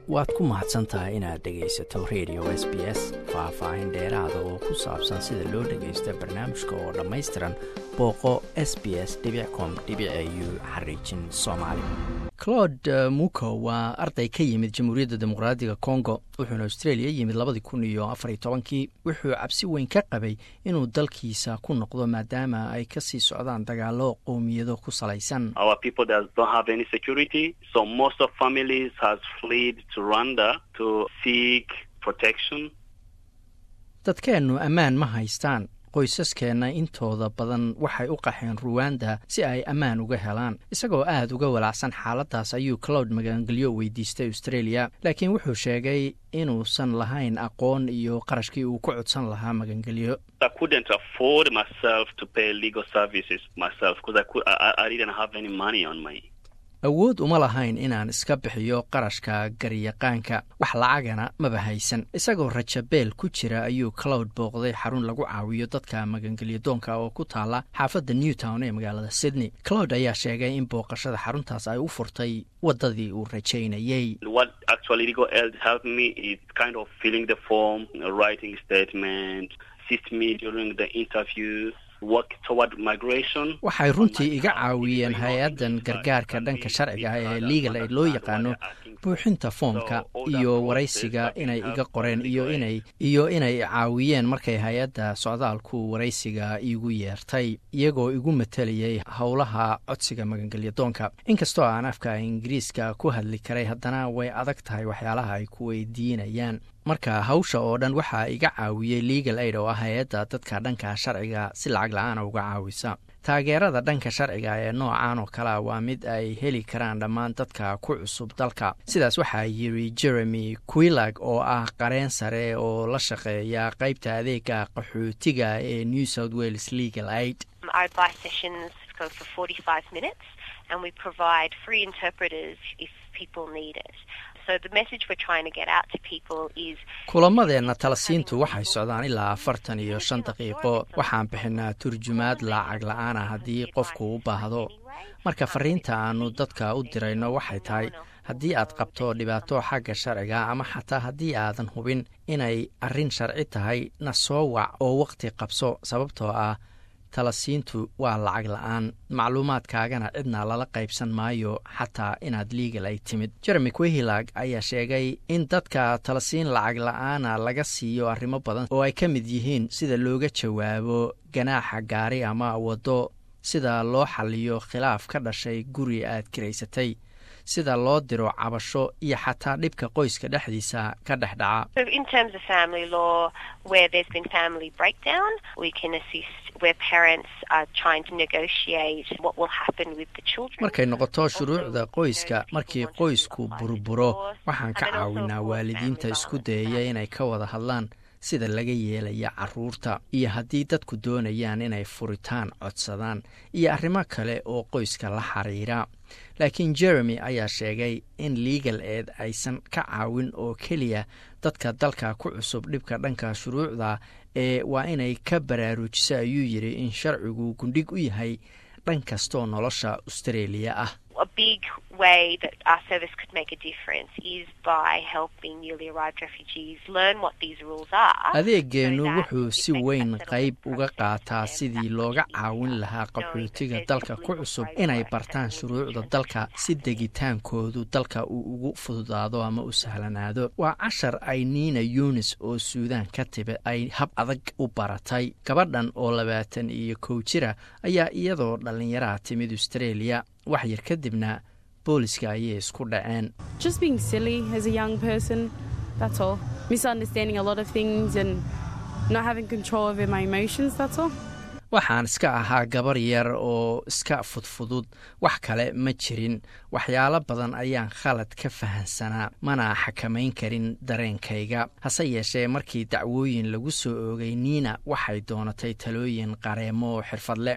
waad ku mahadsan tahay inaad dhegaysato radio s b s faah-faahin dheeraada oo ku saabsan sida loo dhagaysto barnaamijka oo dhammaystiran booqo s b s com u xariijin soomaali claude muko waa arday ka yimid jamhuuriyadda dimuqraadiga congo wuxuuna australia yimid labadii kun iyo afariy tobankii wuxuu cabsi weyn ka qabay inuu dalkiisa ku noqdo maadaama ay kasii socdaan dagaalo qowmiyado ku salaysan dadkeennu ammaan ma haystaan qoysaskeenna intooda badan waxay u qaxeen ruwanda si ay ammaan uga helaan isagoo aad uga walacsan xaaladdaas ayuu cloud magangelyo weydiistay australia laakiin wuxuu sheegay inuusan lahayn aqoon iyo qarashkii uu ku codsan lahaa magangelyo awood uma lahayn inaan iska bixiyo qarashka garyaqaanka wax lacagana maba haysan isagoo rajabeel ku jira ayuu cloud booqday xarun lagu caawiyo dadka magangelyo doonka oo ku taala xaafadda newtown ee magaalada sydney cloud ayaa sheegay in booqashada xaruntaas ay u furtay waddadii uu rajaynayey waxay runtii iga caawiyeen hay-addan gargaarka dhanka sharciga ee legal aid loo yaqaano buuxinta foomka iyo waraysiga inay iga qoreen iyo inay iyo inay caawiyeen markay hay-adda socdaalku waraysiga iigu yeertay iyagoo igu matalayay howlaha codsiga magangelya doonka inkastoo aan afka ingiriiska ku hadli karay haddana way adag tahay waxyaalaha ay ku weydiinayaan marka hawsha oo dhan waxaa iga caawiyey legal aid oo ah hay-adda dadka dhanka sharciga si lacag la-aana uga caawisa taageerada dhanka sharciga ee noocan oo kalea waa mid ay heli karaan dhammaan dadka ku cusub dalka sidaas waxaa yiri jeremy quilag oo ah qareen sare oo la shaqeeya qeybta adeega qaxootiga ee new south wales legal aid kulamadeenna talasiintu waxay socdaan ilaa afartan iyo shan daqiiqo waxaan bixinaa turjumaad lacag la-aana haddii qofku u baahdo marka fariinta aanu dadka u dirayno waxay tahay haddii aad qabto dhibaato xagga sharciga ama xataa haddii aadan hubin inay arrin sharci tahay na soo wac oo waqti qabso sababtoo ah talasiintu waa lacag la-aan macluumaadkaagana cidna lala qaybsan maayo xataa inaad liigal ay timid jeremy quehilag ayaa sheegay in dadka talasiin lacag la-aana laga siiyo arrimo badan oo ay ka mid yihiin sida looga jawaabo ganaaxa gaari ama waddo sida loo xaliyo khilaaf ka dhashay guri aad kiraysatay sida loo diro cabasho iyo xataa dhibka qoyska dhexdiisa ka dhex dhaca markay noqoto shuruucda qoyska markii qoysku burburo waxaan ka caawinaa waalidiinta isku dayaya inay ka wada hadlaan sida laga yeelaya caruurta iyo haddii dadku doonayaan inay furitaan codsadaan iyo arrimo kale oo qoyska la xiriira laakiin jeremy ayaa sheegay in legal eed aysan ka caawin oo keliya dadka dalka ku cusub dhibka dhanka shuruucda ee waa inay ka baraarujiso ayuu yidhi in sharcigu gundhig u yahay dhan kastoo nolosha australia ah adeegeennu wuxuu si weyn qayb uga qaataa sidii looga caawin lahaa qaxootiga dalka ku cusub inay bartaan shuruucda dalka si degitaankoodu dalka uu ugu fududaado ama u sahlanaado waa cashar ay niina yunis oo suudaan ka tibi ay hab adag u baratay gabadhan oo labaatan iyo kow jira ayaa iyadoo dhallinyaraha timid australia wax yar kadibna booliska ayay isku dhaceen waxaan iska ahaa gabar yar oo iska fudfudud wax kale ma jirin waxyaalo badan ayaan khalad ka fahansanaa mana xakamayn karin dareenkayga hase yeeshee markii dacwooyin lagu soo oogay niina waxay doonatay talooyin qareemo oo xirfad leh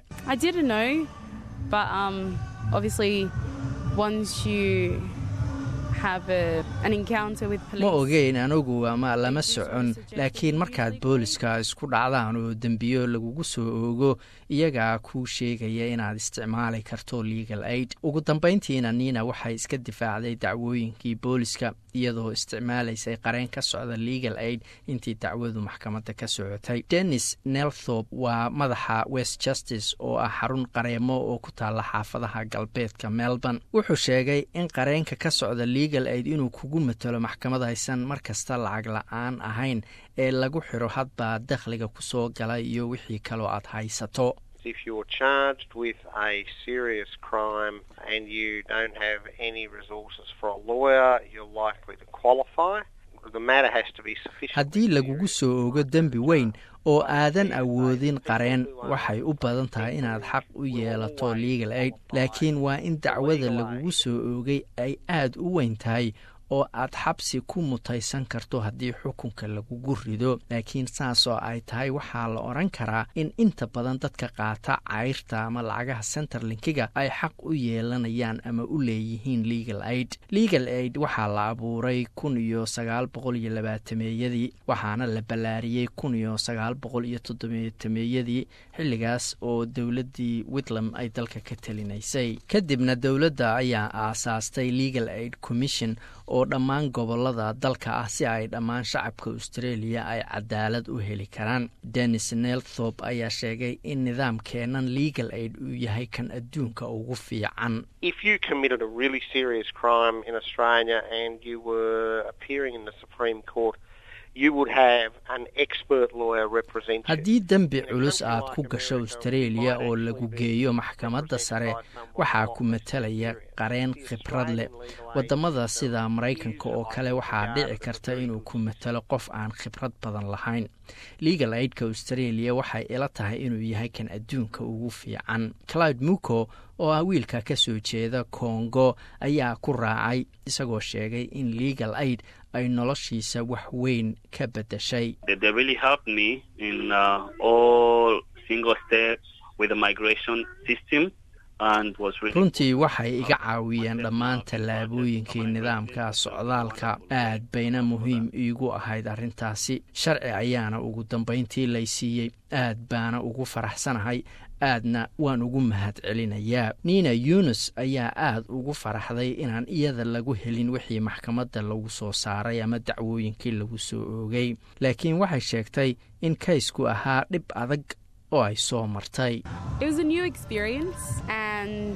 ma ogeyn anugu ama lama socon laakiin markaad booliska isku dhacdaan oo dembiyo lagugu soo oogo iyagaa kuu sheegaya inaad isticmaali karto legal aid ugu dambayntiina niina waxay iska difaacday dacwooyinkii booliska iyadoo isticmaalaysay qareen ka socda legal aid intii dacwadu maxkamadda ka socotay dennis nelthorp waa madaxa west justice oo ah xarun qareemo oo ku taalla xaafadaha galbeedka melbourne wuxuu sheegay in qareenka ka socda legal aid inuu kugu matalo maxkamad haysan markasta lacag la-aan ahayn ee lagu xiro hadbaa dakhliga kusoo gala iyo wixii kaloo aad haysato if you're charged with a serious crime and you don't have any resources for a lawyer, you're likely to qualify. The matter has to be sufficient. haddii lagugu soo ogo dembi weyn oo aadan awoodin qareen waxay u badan tahay inaad xaq u yeelato legal aid laakiin waa in dacwada lagugu soo oogay ay aad u weyn tahay oo aad xabsi ku mutaysan karto haddii xukunka lagugu rido laakiin saasoo ay tahay waxaa la odhan karaa in inta badan dadka qaata cayrta ama lacagaha centerlinkiga ay xaq u yeelanayaan ama u leeyihiin legal aid legal aid waxaa la abuuray kun iyo sagaal boqol iyo labaatameeyadii waxaana la ballaariyey kun iyo sagaal boqol iyo toddobaatameeyadii xilligaas oo dowladdii witlam ay dalka ka telinaysay kadibna dowladda ayaa aasaastay legal aid commission oo dhammaan gobolada dalka ah si ay dhammaan shacabka australia ay cadaalad u heli karaan dennis nelthorp ayaa sheegay in nidaamkeenan legal aid uu yahay kan adduunka ugu fiican If you committed a really serious crime in Australia and you were appearing in the Supreme Court, you would have an expert lawyer represent you. haddii dembi culus aad ku gasho australia oo lagu geeyo maxkamadda sare waxaa ku matalaya qareen khibrad leh wadamada sida maraykanka oo kale waxaa dhici karta inuu ku matalo qof aan khibrad badan lahayn legal aidka australia waxay ila tahay inuu yahay kan adduunka ugu fiican cloud muco oo ah wiilka ka soo jeeda kongo ayaa ku raacay isagoo sheegay in legal aid ay noloshiisa wax weyn ka beddeshay They, they really helped me in uh, all single steps with the migration system and was really runtii waxay iga caawiyeen dhammaan tallaabooyinkii nidaamka socdaalka aad bayna muhiim iigu ahayd arrintaasi sharci ayaana ugu dambayntii lay siiyey aad baana ugu faraxsanahay aadna waan ugu mahad celinayaa nina yunis ayaa aad ugu faraxday inaan iyada lagu helin wixii maxkamadda lagu soo saaray ama dacwooyinkii lagu soo oogay laakiin waxay sheegtay in kaysku ahaa dhib adag oo ay soo martay It was a new experience, and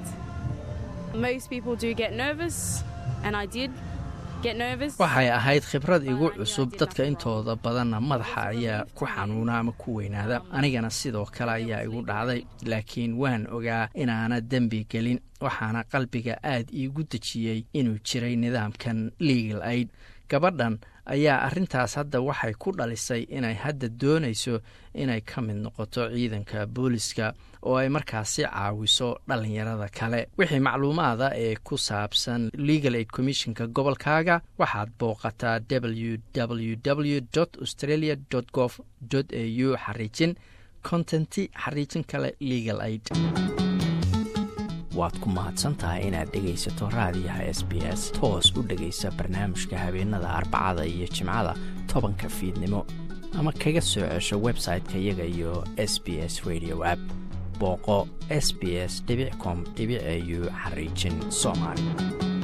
most people do get nervous, and I did get nervous. waxay ahayd khibrad igu cusub dadka intooda badanna madaxa ayaa ku xanuuna ama ku weynaada anigana sidoo kale ayaa igu dhacday laakiin waan ogaa inaana dembi gelin waxaana qalbiga aad iigu dejiyey inuu jiray nidaamkan legal aid gabadhan ayaa arrintaas hadda waxay ku dhalisay inay hadda doonayso inay ka mid noqoto ciidanka booliska oo ay markaasi caawiso dhallinyarada kale wixii macluumaada ee ku saabsan legal aid commissionka gobolkaaga waxaad booqataa www australia gov au xariijin contenti xariijin kale legal aid waad ku mahadsantahay inaad dhegaysato raadiyaha s b s toos u dhegaysa barnaamijka habeenada arbacada iyo jimcada tobanka fiidnimo ama kaga soo cesho website-ka iyaga iyo s b s radio app booqo s b s com au xariijin soomaali